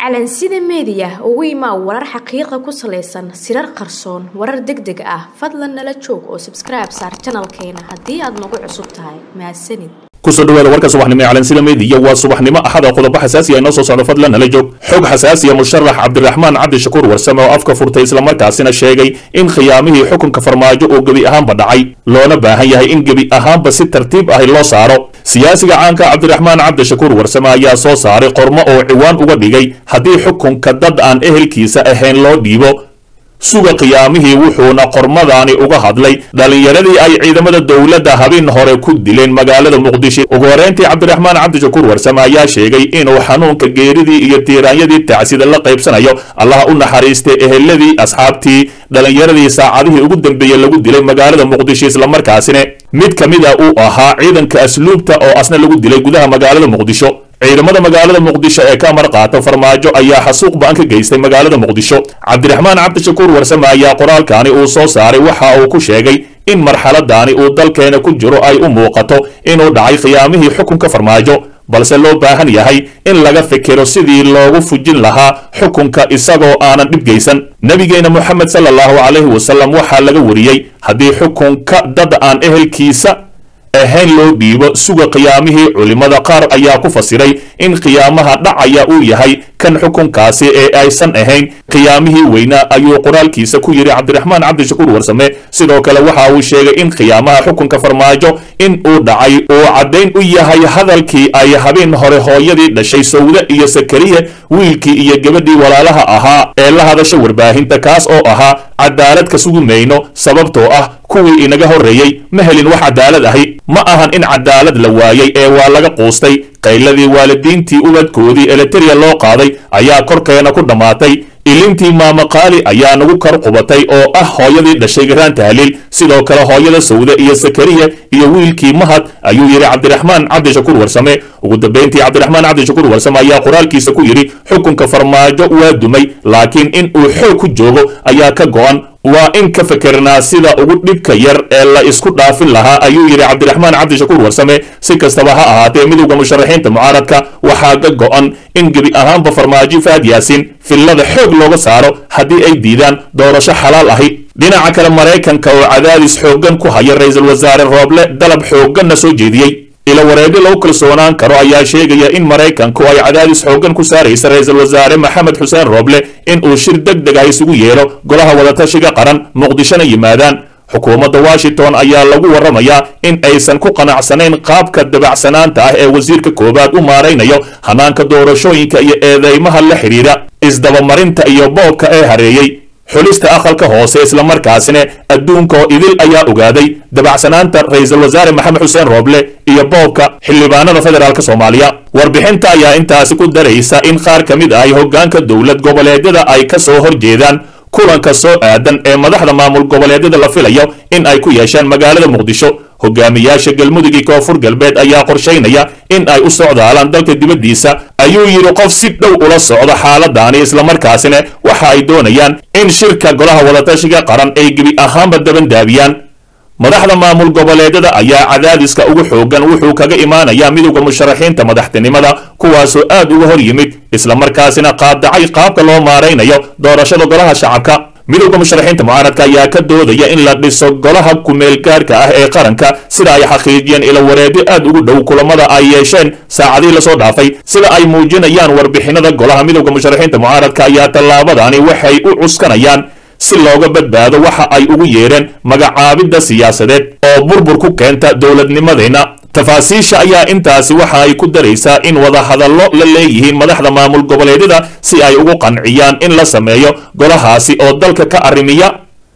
calansida meediya ugu imaa warar xaqiiqa ku salaysan sirar qarsoon warar deg deg ah fadlan nala joog oo sabskribe saar janalkeena haddii aad nagu cusub tahay mahadsanid kusoo dhawaada warka subaxnimo ee calansida meediya waa subaxnimo axada qodobo xasaasiya inoo soo socdo fadlan nala joog xog xasaasiya musharax cabdiraxmaan cabdishakuur warsame oo afka furtay islamarkaasina sheegay in khiyaamihii xukunka farmaajo uu gebi ahaanba dhacay loona baahan yahay in gebi ahaanba si tartiib ahi loo saaro siyaasiga caanka cabdiraxmaan cabdishakuur warsame ayaa soo saaray qormo oo ciwaan uga dhigay haddii xukunka dad aan ehelkiisa ahayn loo dhiibo suga khiyaamihii wuxuuna qormadani uga hadlay dhallinyaradii ay ciidamada dowladda habeen hore ku dileen magaalada muqdisho ugu horeyntii cabdiraxmaan cabdishakuur warsame ayaa sheegay inuu xanuunka geeridii iyo tiiraanyadii tacsida la qaybsanayo allaha u naxariistay eheladii asxaabtii dhallinyaradii saacadihii ugu dambeeyey lagu dilay magaalada muqdisho islamarkaasina mid ka mid a uu ahaa ciidanka asluubta oo asna lagu dilay gudaha magaalada muqdisho ciidamada magaalada muqdisho ee ka amar qaata farmaajo ayaa xasuuq ba-an ka geystay magaalada muqdisho cabdiraxmaan cabdishakuur warsame ayaa qoraalkani uu soo saaray waxa uu ku sheegay in marxaladani uu dalkeena ku jiro ay u muuqato inuu dhacay khiyaamihii xukunka farmaajo balse loo baahan yahay in laga fikiro sidii loogu fujin lahaa xukunka isagoo aanan dhib geysan nebigeena moxamed sala allahu calayhi wasalam waxaa laga wariyey haddii xukunka dad aan ehelkiisa ahayn loo dhiibo suga khiyaamihii culimmada qaar ayaa ku fasiray in khiyaamaha dhacaya uu yahay kan xukunkaasi ee aysan ahayn khiyaamihii weynaa ayuu qoraalkiisa ku yidhi cabdiraxmaan cabdishakuur warsame sidoo kale waxa uu sheegay in khiyaamaha xukunka farmaajo in uu dhacay uu caddayn u yahay hadalkii ay habeen hore hooyadii dhashay sawde iyo sakariye wiilkii iyo gabadhii walaalaha ahaa ee la hadasha warbaahinta kaas oo ahaa cadaalad ka sugi mayno sababtoo ah kuwii inaga horreeyey ma helin wax cadaalad ahi ma ahan in cadaalad la waayey ee waa laga quustay qayladii waalidiintii ubadkoodii eleteriya loo qaaday ayaa korkeena ku dhammaatay ilintii maamaqaali ayaa nagu kar qubatay oo ah hooyadii dhashay garaan tahliil sidoo kale hooyada sawde iyo sakariya iyo wiilkii mahad ayuu yidhi cabdiraxmaan cabdishakuur warsame ugu dambayntii cabdiraxmaan cabdishakuur warsame ayaa qoraalkiisa ku yidhi xukunka farmaajo waa dumay laakiin in uu xoog ku joogo ayaa ka go'an waa in ka fikirnaa sida ugu dhibka yar ee la isku dhaafin lahaa ayuu yidhi cabdiraxmaan cabdishakuur warsame si kastaba ha ahaatee midowda musharaxiinta mucaaradka waxaa ka go'an in gebi ahaanba farmaajo faad yaasiin fillada xoog looga saaro haddii ay diidaan doorasho xalaal ahi dhinaca kale maraykanka oo cadaadis xooggan ku haya ra-iisul wasaare rooble dalab xoogganna soo jeediyey ila wareegyo lagu kalsoonaan karo ayaa sheegaya in maraykanku ay cadaadis xooggan ku saaraysa ra-iisul wasaare maxamed xuseen rooble in uu shir deg deg ah isugu yeedho golaha wadatashiga qaran muqdishona yimaadaan xukuumadda washington ayaa lagu warramayaa in aysan ku qanacsanayn qaabka dabacsanaanta ah ee wasiirka koowaad u maaraynayo hanaanka doorashooyinka iyo eedeymaha la xidhiidha isdabamarinta iyo boobka ee hareeyey xulista aqalka hoose islamarkaasina adduunka oo idil ayaa ogaaday dabacsanaanta ra-iisul wasaare maxamed xuseen rooble iyo boobka xildhibaanada federaalk soomaaliya warbixinta ayaa intaasi ku daraysa in qaar ka mid ah hoggaanka dowlad goboleedyada ay ka soo horjeedaan kulanka soo aadan ee madaxda maamul goboleedyada la filayo in ay ku yeeshaan magaalada muqdisho hogaamiyaasha galmudug iyo koonfur galbeed ayaa qorshaynaya in ay u socdaalaan dalka dibaddiisa ayuu yidhi qof si dhow ula socdo xaaladani islamarkaasina waxa ay doonayaan in shirka golaha wadatashiga qaran ay gebi ahaanba dabandaabiyaan madaxda maamul goboleedyada ayaa cadaadiska ugu xoogan wuxuu kaga imaanayaa midowda musharaxiinta madaxtinimada kuwaasoo aad uga hor yimid islamarkaasina qaadacay qaabka loo maaraynayo doorashada golaha shacabka midowda musharaxiinta mucaaradka ayaa ka doodaya in la dhiso golaha kumeelgaarka ah ee qaranka sida ay xaqiijiyeen ila wareedyo aad ugu dhow kulamada ay yeesheen saacadihii lasoo dhaafay sida ay muujinayaan warbixinada golaha midowda musharaxiinta mucaaradka ayaa tallaabadani waxay u cuskanayaan si looga badbaado waxa ay ugu yeedheen magacaabidda siyaasadeed oo burbur ku keenta dowladnimadeenna tafaasiisha ayaa intaasi waxa ay ku daraysaa in wadahadallo la leeyihiin madaxda maamul goboleedyada si ay ugu qanciyaan in la sameeyo golahaasi oo dalka ka arrimiya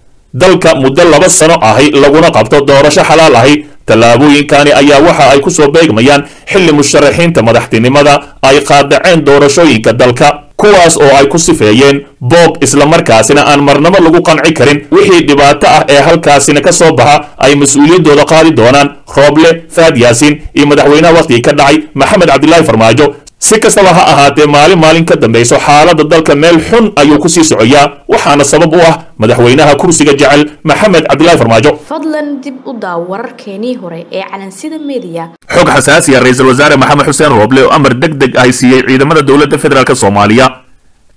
dalka muddo laba sano ahi laguna qabto doorasho xalaal ahi tallaabooyinkani ayaa waxa ay ku soo beegmayaan xilli musharaxiinta madaxtinimada ay qaadaceen doorashooyinka dalka kuwaas oo ay ku sifeeyeen boob islamarkaasina aan marnabo lagu qanci karin wixii dhibaato ah ee halkaasina ka soo baxa ay mas-uuliyaddooda qaadi doonaan rooble faad yaasiin iyo madaxweynaha wakhtigii ka dhacay maxamed cabdilaahi farmaajo si kastaba ha ahaatee maalin maalin ka dambayso xaaladda dalka meel xun ayuu ku sii socoyaa waxaana sabab u ah madaxweynaha kursiga jecel maxamed cabdilaahi farmaajo fadlan dib u daaw wararkeenii hore ee calansida meediya xog xasaasiya ra-iisul wasaare maxamed xuseen rooble oo amar deg deg ay siiyey ciidamada dowladda federaalk soomaaliya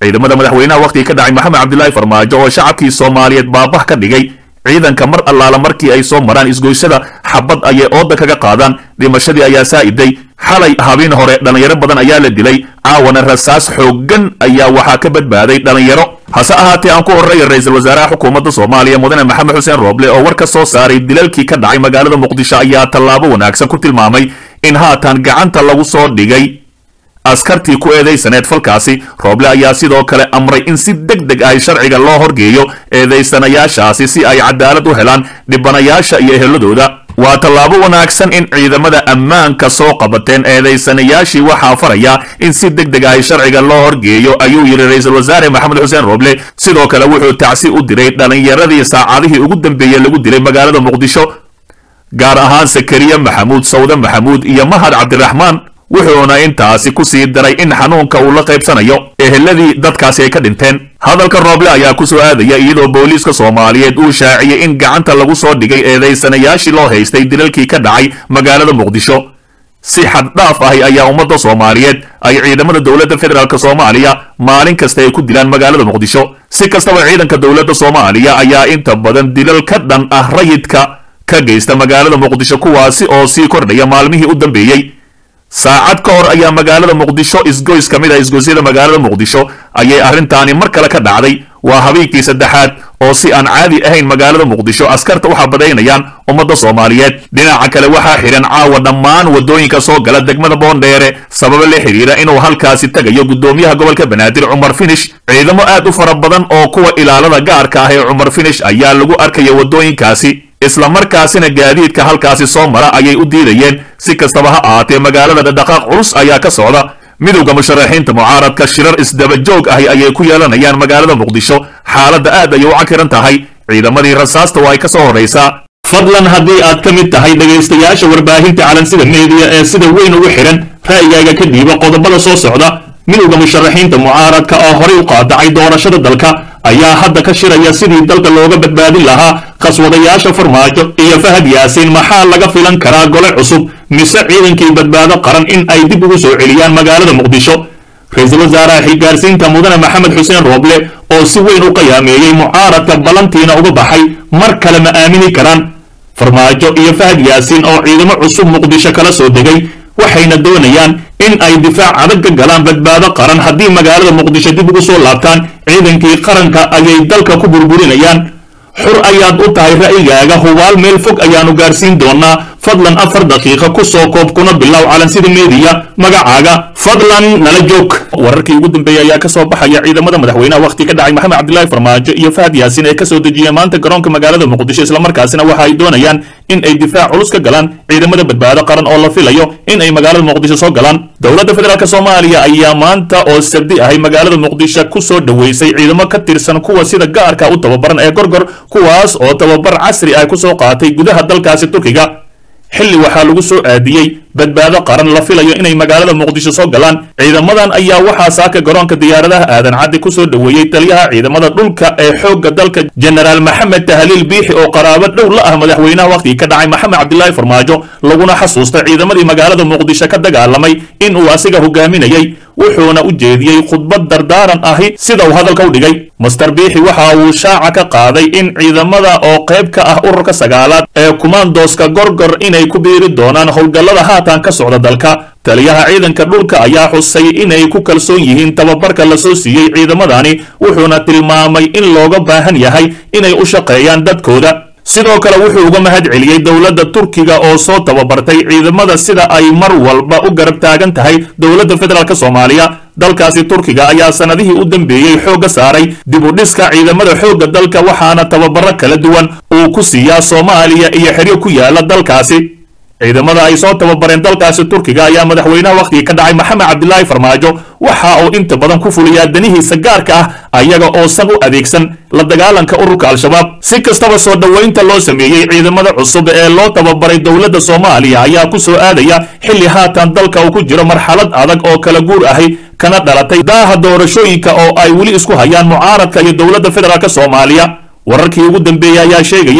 ciidamada madaxweynaha wakhtigii ka dhacay maxamed cabdilaahi farmaajo oo shacabkii soomaaliyeed baabah ka dhigay ciidanka mar allaala markii ay soo maraan isgoysada xabad ayay ooda kaga qaadaan dhimashadii ayaa saa'iday xalay habeen hore dhallinyaro badan ayaa la dilay caawana rasaas xooggan ayaa waxaa ka badbaaday dhallinyaro hase ahaatee aan ku horreeya ra-iisul wasaaraha xukuumadda soomaaliya mudane maxamed xuseen rooble oo war ka soo saaray dilalkii ka dhacay magaalada muqdisho ayaa tallaabo wanaagsan ku tilmaamay in haatan gacanta lagu soo dhigay askartii ku eedaysaneed falkaasi rooble ayaa sidoo kale amray in si deg deg ah sharciga loo horgeeyo eedaysanayaashaasi si ay cadaalad u helaan dhibanayaasha iyo eheladooda waa tallaabo wanaagsan in ciidamada ammaanka soo qabateen eedaysanayaashii waxaa faraya in si deg deg ah sharciga loo horgeeyo ayuu yidhi ra-iisul wasaare maxamed xuseen rooble sidoo kale wuxuu tacsi u diray dhallinyaradii saacadihii ugu dambeeyey lagu dilay magaalada muqdisho gaar ahaan sakariya maxamuud sawde maxamuud iyo mahad cabdiraxmaan wuxuuna intaasi ku sii daray in xanuunka uu la qaybsanayo eheladii dadkaasi ay ka dhinteen hadalka rooble ayaa ku soo aadaya iyadoo booliiska soomaaliyeed uu shaaciyey in gacanta lagu soo dhigay eedaysanayaashii loo haystay dilalkii ka dhacay magaalada muqdisho si xaddhaaf ahi ayaa ummadda soomaaliyeed ay ciidamada dowladda federaalk soomaaliya maalin kasta ay ku dilaan magaalada muqdisho si kastaba ciidanka dowladda soomaaliya ayaa inta badan dilal ka dhan ah rayidka ka geysta magaalada muqdisho kuwaasi oo sii kordhaya maalmihii u dambeeyey saacad ka hor ayaa magaalada muqdisho isgoys ka mid ah isgoysyada magaalada muqdisho ayay arrintaani mar kale ka dhacday waa habeenkii saddexaad oo si aan caadi ahayn magaalada muqdisho askarta u xabadaynayaan ummadda soomaaliyeed dhinaca kale waxaa xidhan caawa dhammaan waddooyinka soo gala degmada boondheere sababo la xidhiira inuu halkaasi tegayo guddoomiyaha gobolka banaadir cumar finish ciidamo aad u fara badan oo kuwa ilaalada gaarka ah ee cumar finish ayaa lagu arkaya waddooyinkaasi islamarkaasina gaadiidka halkaasi soo mara ayay u diidayeen si kastaba ha ahaatee magaalada dhaqdhaqaaq culus ayaa ka socda midowda musharaxiinta mucaaradka shirar isdaba joog ahi ayay ku yeelanayaan magaalada muqdisho xaaladda aad ayay u cakiran tahay ciidamadii rasaasta oo ay ka soo horraysaa fadlan haddii aad ka mid tahay dhegaystayaasha warbaahinta calansida meediya ee sida weyn ugu xidhan ra'yigaaga ka dhiiba qodobada soo socda midowda musharaxiinta mucaaradka oo horay u qaadacay doorashada dalka ayaa hadda ka shiraya sidii dalka looga badbaadin lahaa qaswadayaasha farmaajo iyo fahad yaasiin maxaa laga filan karaa gole cusub mise ciidankii badbaado qaran in ay dib ugu soo celiyaan magaalada muqdisho ra-iisul wasaaraha xilgaarsiinta mudane maxamed xuseen rooble oo si weyn u qiyaameeyey mucaaradka ballantiina uga baxay mar kale ma aamini karaan farmaajo iyo fahad yaasiin oo ciidamo cusub muqdisho kala soo degay waxayna doonayaan in ay difaac adag ka galaan badbaado qaran haddii magaalada muqdisho dib ugu soo laabtaan ciidankii qaranka ayay dalka ku burburinayaan xur ayaad u tahay ra'yigaaga hubaal meel fog ayaanu gaarsiin doonaa fadlan afar daqiiqa ku soo koob kuna bilow calansida meediya magacaaga fadlan nala joog wararkii ugu dambeeyey ayaa ka soo baxaya ciidamada madaxweynaha wakhti ka dhacay maxamed cabdilaahi farmaajo iyo fahad yaasiin ee ka soo dejiyeen maanta garoonka magaalada muqdisho islamarkaasina waxa ay doonayaan in ay difaac culus ka galaan ciidamada badbaado qaran oo la filayo in ay magaalada muqdisho soo galaan dowladda federaalk soomaaliya ayaa maanta oo sabdi ahay magaalada muqdisho ku soo dhoweysay ciidamo ka tirsan kuwa sida gaarka u tababaran ee gorgor kuwaas oo tababar casri ah ku soo qaatay gudaha dalkaasi turkiga xilli waxaa lagu soo aadiyey badbaado qaran la filayo inay magaalada muqdisho soo galaan ciidamadan ayaa waxaa saaka garoonka diyaaradaha aadan caddi ku soo dhoweeyey taliyaha ciidamada dhulka ee xoogga dalka jenaraal maxamed tahliil biixi oo qaraabo dhow la ah madaxweynaha wakhtigii ka dhacay maxamed cabdilaahi farmaajo laguna xasuustay ciidamadii magaalada muqdisho ka dagaalamay in uu asiga hogaaminayey wuxuuna u jeediyey khudbad dardaaran ahi sida uu hadalka u dhigay master biixi waxa uu shaaca ka qaaday in ciidamada oo qayb ka ah ururka sagaalaad ee kumaandooska gorgor inay ku biiri doonaan howlgallada haatan ka socda dalka taliyaha ciidanka dhulka ayaa xusay inay ku kalsoon yihiin tababarka la soo siiyey ciidamadani wuxuuna tilmaamay in looga baahan yahay inay u shaqeeyaan dadkooda sidoo kale wuxuu uga mahad celiyey dowladda turkiga oo soo tababartay ciidamada sida ay mar walba u garab taagan tahay dowladda federaalk soomaaliya dalkaasi turkiga ayaa sanadihii u dambeeyey xoogga saaray dib u dhiska ciidamada xoogga dalka waxaana tababaro kala duwan uu ku siiyaa soomaaliya iyo xeryo ku yaala dalkaasi ciidamada ay soo tababareen dalkaasi turkiga ayaa madaxweynaha wakhtigii ka dhacay maxamed cabdilaahi farmaajo waxa uu inta badan ku fuliyaa danihiisa gaarka ah ayaga oosan u adeegsan la dagaalanka ururka al-shabaab si kastaba soo dhoweynta loo sameeyey ciidamada cusub ee loo tababaray dowladda soomaaliya ayaa ku soo aadaya xilli haatan dalka uu ku jiro marxalad adag oo kala guur ahi kana dhalatay daaha doorashooyinka oo ay weli isku hayaan mucaaradka iyo dowladda federaalk soomaaliya wararkii ugu dambeeyey ayaa sheegaya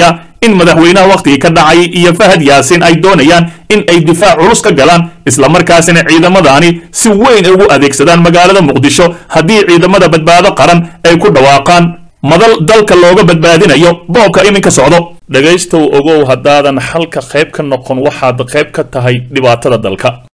in madaxweynaha wakhtigii ka dhacay iyo fahad yaasin ay doonayaan in ay difaac culus ka galaan islamarkaasina ciidamadani si weyn ugu adeegsadaan magaalada muqdisho haddii ciidamada badbaado qaran ay ku dhawaaqaan madal dalka looga badbaadinayo boobka iminka socdo dhegaystow ogow haddaadan xalka qayb ka noqon waxaad qayb ka tahay dhibaatada dalka